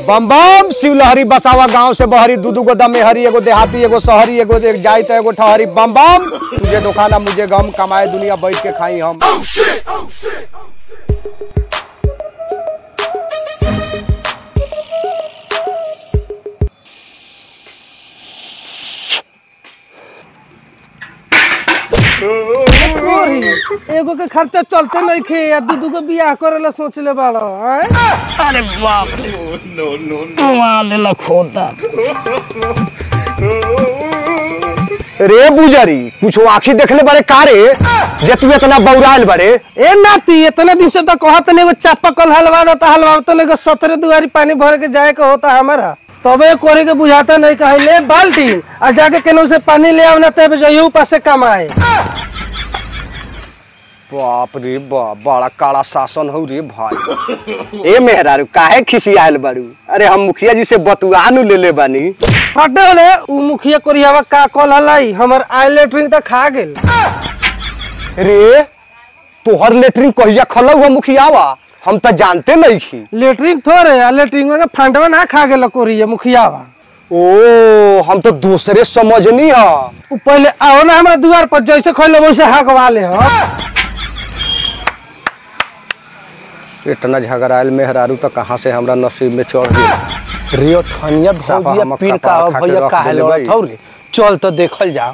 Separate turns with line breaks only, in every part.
बम बम शिवलहरी बसावा गांव से बहरी दू दू गो दमे हरी एगो देहाती एगो शहरी एगो एक जाई तो एगो ठहरी बम बम तुझे दुखाना मुझे गम कमाए दुनिया बैठ के खाई हम
एगो के खर्चा चलते नहीं खे या दू दू के बियाह करे ला सोच ले बाड़ा हैं?
अरे बाप रे मार देला खोता
रे बुजरी कुछ आखी देखले बड़े कारे जे तू इतना बौराइल बड़े
ए नाती इतने दिन से तो कहत नहीं एगो चापाकल हलवा देता हलवा तो नहीं सतरे दुआरी पानी भर के जाए के होता हमारा तबे कोरे के बुझाता नहीं कहे ले बाल्टी आ जाके केनहू से पानी ले आवना तब जइयो पासे कमाए
बाप रे बाप बड़ा काला शासन हो रे भाई ए मेहरारू काहे खिसियाल बारू अरे हम मुखिया जी से बतुआनु ले ले बानी
हटे ले उ मुखिया कोरियावा का कल हलाई हमर आई लेटरिन त खा गेल
रे तोहर लेटरिन कहिया खलौ हम मुखियावा हम तो जानते नहीं खी
लेटरिन थोड़े आ लेटरिन के फंडवा ना खा गेल कोरिया मुखियावा
ओ हम तो दूसरे समझनी है
उ पहले आओ ना हमरा दुआर पर जैसे खोले वैसे हकवा ले हो
इतना झगड़ायल मेहरारू तो कहाँ से हमरा नसीब में चढ़ गया
रियो ठनिया
साफा
भौजिया
हम
पिन
कपार
का
खा के
भैया
रख
काहे
देले
लड़त
भाई।
हौ रे चल तो देखल जाओ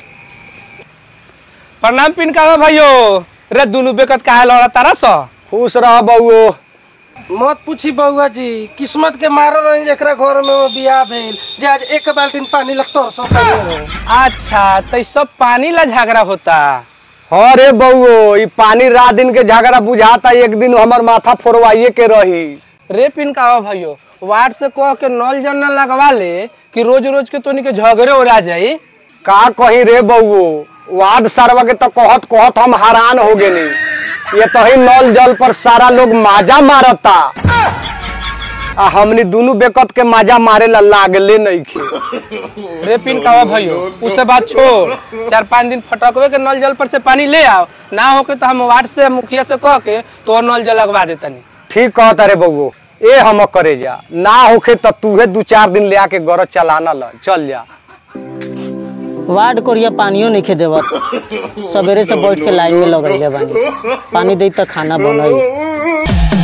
प्रणाम पिन का भाइयो रे दुनु बेकत काहे लड़त तारा स
खुश रह बउओ
मत पूछी बउआ जी किस्मत के मारल रही जेकरा घर में वो बियाह भेल जे आज एक बाल्टीन पानी लग तोर सो
अच्छा तो ई सब पानी ला झगड़ा होता
अरे बउओ ई पानी रात दिन के झगड़ा बुझाता एक दिन हमर माथा फोड़वाइए के रही
रे पिन का भाइयो वार्ड से कह के नल जल न लगवा ले कि रोज रोज के तोनी के झगड़े उड़ा जाई
का कही रे बउओ वार्ड सरवा के तो कहत कहत हम हैरान हो गए ये तो ही नल जल पर सारा लोग माजा मारता आ हमनी दोनों बेकत के माजा मारे ला लागले नहीं खे
रे पिन का भाइयो उससे बात छोड़ चार पाँच दिन फटकवे के नल जल पर से पानी ले आओ ना होके तो हम वार्ड से मुखिया से कह के तो नल जल लगवा देतनी
ठीक कहता रे बउओ ए हम करे जा ना होखे तो तूहे दू चार दिन ले आके गरज चलाना ल चल जा
वार्ड कोरिया पानियो नहीं देवत सवेरे से बैठ के लाइन में लगैले बानी पानी दी तो खाना बनई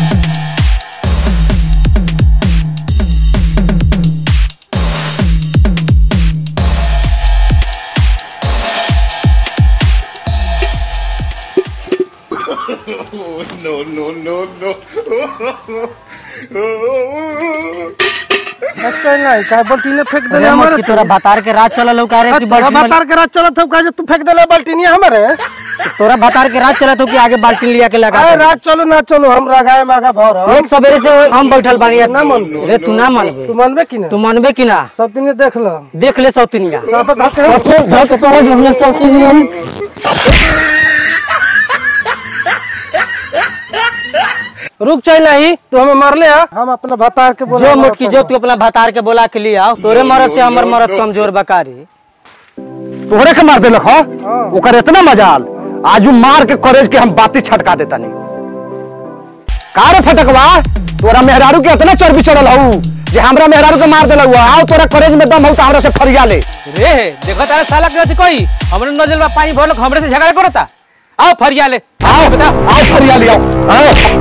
अच्छा नहीं का बाल्टीने फेंक देले
अरे मत
हमारे
कि तोरा बतार के रात चलल हो का रे तू
तोरा
बाल्टी
बतार के रात चलत हो का तू फेंक देले बाल्टीनिया हमारे
तोरा बतार के रात चलत हो कि आगे बाल्टी लिया के लगा
अरे
दे?
रात चलो ना चलो हम रगाए मागा भर हम
एक सवेरे से हम बैठल बानी
ना मनबे।
रे तू ना मानबे
तू मानबे कि ना
तू मानबे कि ना
सब दिन देख लो
देख ले सौतनिया
सब धके
झक तो हमने सौतनिया
रुक चल नहीं तू हमें मार ले आ हम अपना बतार के बोला
जो मुटकी जो तू अपना भतार के बोला के लिया तोरे मरद से हमर मरद कमजोर बकारी
तोहरे के मार देलक ह ओकर इतना मजाल आजू मार के करेज के हम बाती छटका देता नहीं का रे फटकवा तोरा मेहरारू के इतना चर्बी चढ़ल हऊ जे हमरा मेहरारू के मार देलक आओ तोरा करेज में दम हऊ तो हमरा से फरिया ले
रे देखो तारा साला के कोई हमरे नजर में पानी भरल हमरे से झगड़ा करता आओ फरिया ले
आओ
बता
आओ फरिया ले आओ आओ।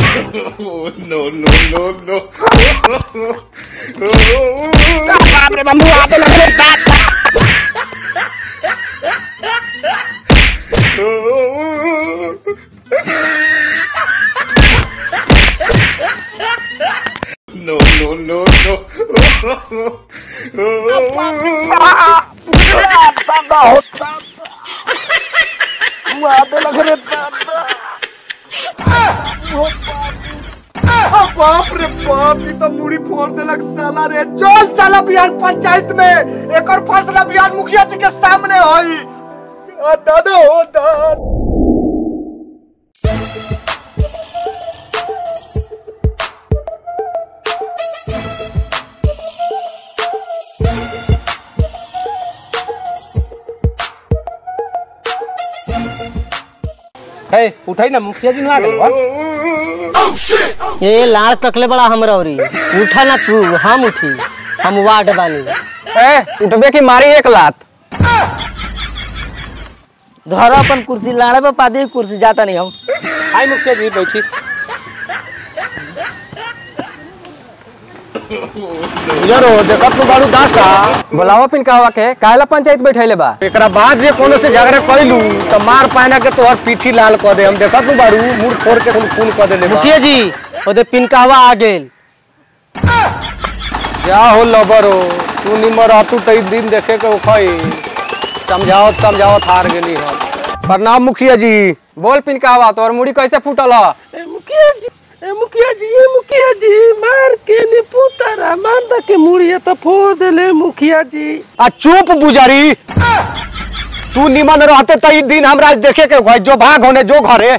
बाप रे बाप ये तो मुड़ी फोड़ देलक साला रे चल साला बिहार पंचायत में एक और फैसला बिहार मुखिया जी के सामने होई आ, दादा हो दादा
है उठाई ना मुखिया जी ना आ गए बा
ये लाड़ तकले बड़ा हमरा औरी उठा ना तू हम उठी हम वार्ड बानी
ए उठबे की मारी एक लात
धर अपन कुर्सी लाड़े पे पादी कुर्सी जाता नहीं हम
आई मुखिया जी बैठी
यारो देखत तू बारू दासा
बुलावा पिन कहवा के काहेला पंचायत बैठैले बा
एकरा बाद जे कोनो से झगड़ा कइलू त मार पाना के तोहर पीठी लाल क दे हम देखत तू बारू मुंह फोड़ के खून खून क देले बा
मुखिया जी ओदे पिनकावा आ गेल
क्या हो लबरो तू निमर रहतू त ई दिन देखे के उखई समझावत समझावत हार गेली हम प्रणाम मुखिया जी
बोल पिन कहवा तोर मुड़ी कैसे फूटल ह
ए मुखिया जी ए मुखिया जी ए मुखिया जी मार के ने पुतारा मांदा के मुड़िया तो फोड़ देले मुखिया जी
आ चुप बुजारी तू निमन रहते त ई दिन हमरा देखे के उखई जो भाग होने जो घरे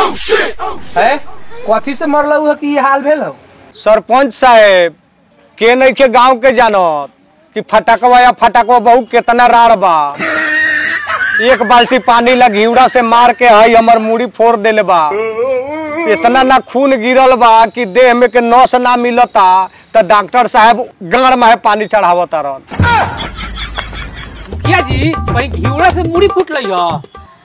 है कथी से मरल हुआ कि ये हाल भेल हो
सरपंच साहेब के नहीं के गांव के जानत कि फटकवा या फटकवा बहु केतना रार बा एक बाल्टी पानी ला घिउड़ा से मार के हई हमर मुड़ी फोड़ देले बा इतना ना खून गिरल बा कि देह में के नस ना मिलता त डॉक्टर साहब गाड़ में पानी चढ़ावत रहन
मुखिया जी कहीं घिउड़ा से मुड़ी फूट लई ह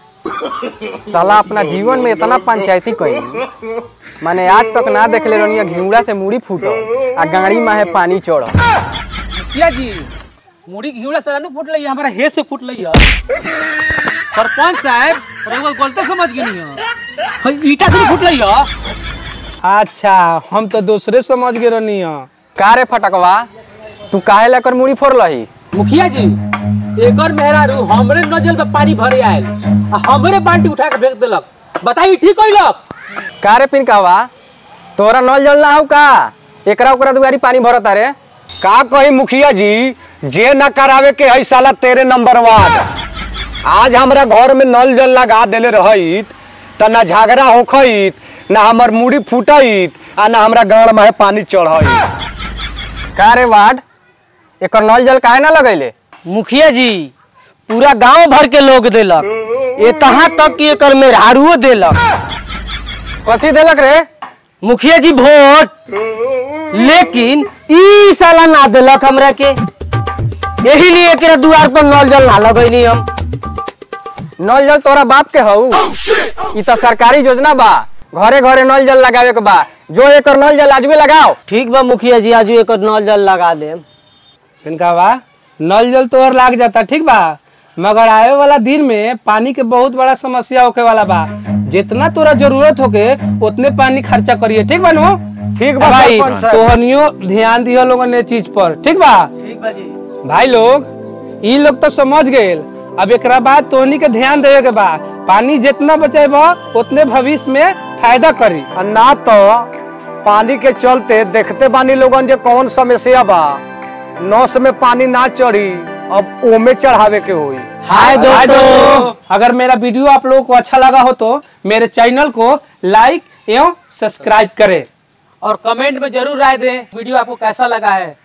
साला अपना जीवन में इतना पंचायती कई माने आज तक ना देखले रहनी घिउड़ा से मुड़ी फूटल आ गाड़ी में है पानी चढ़
मुखिया जी मुड़ी घिउड़ा से फुट लई हमारा हे से फुट लई है सरपंच साहब रउआ गलती समझ गेनी है ईटा से फुट लई है
अच्छा हम तो दूसरे समझ गए रहनी है
का रे फटकवा तू काहे लेकर मुड़ी फोड़ लही
मुखिया जी एकर मेहरारू हमरे नजल में पानी भरे आयल आ हमरे बाल्टी उठा के फेंक देलक बताई ठीक कइलक
का रे पिन कहवा तोरा नल जल ना हो का एकरा ओकरा दुआरी पानी भरत रे
का कही मुखिया जी जे न करावे के हई साला तेरे नंबर वाद आज हमरा घर में नल जल लगा देले रहित त ना झगड़ा होखइत ना हमर मुड़ी फूटइत आ ना हमरा गाड़ में पानी चढ़इत
का रे वार्ड एकर नल जल काहे ना लगैले
मुखिया जी पूरा गांव भर के लोग देलक ये तहाँ तक कि एकर मेहरारुओ देलक
कथी देलक रे
मुखिया जी वोट लेकिन ई साला ना देलक हमरा के यही लिए एकरा दुआर पर नल जल ना लगैनी हम
नल जल तोरा बाप के हऊ ई त सरकारी योजना बा घरे घरे नल जल लगावे के बा जो एकर नल जल आजवे लगाओ
ठीक बा मुखिया जी आज एकर नल जल लगा देम
इनका बा नल जल तो और लाग जाता ठीक बा मगर आए वाला दिन में पानी के बहुत बड़ा समस्या होके वाला बा जितना तोरा जरूरत होके उतने पानी खर्चा करिए ठीक बा नो
ठीक बा
भाई
सरपंच साहब।
तोहनियो ध्यान दियो लोगन ने चीज पर ठीक बा ठीक बा जी भाई लोग ई लोग तो समझ गए अब एकरा बाद तोहनी के ध्यान देवे के बा पानी जितना बचेबा उतने भविष्य में फायदा करी
आ ना तो पानी के चलते देखते बानी लोगन जे कौन समस्या बा नस में पानी ना चढ़ी अब ओमे चढ़ावे के होई
हाय दोस्तों अगर मेरा वीडियो आप लोगों को अच्छा लगा हो तो मेरे चैनल को लाइक एवं सब्सक्राइब करें
और कमेंट में जरूर राय दें वीडियो आपको कैसा लगा है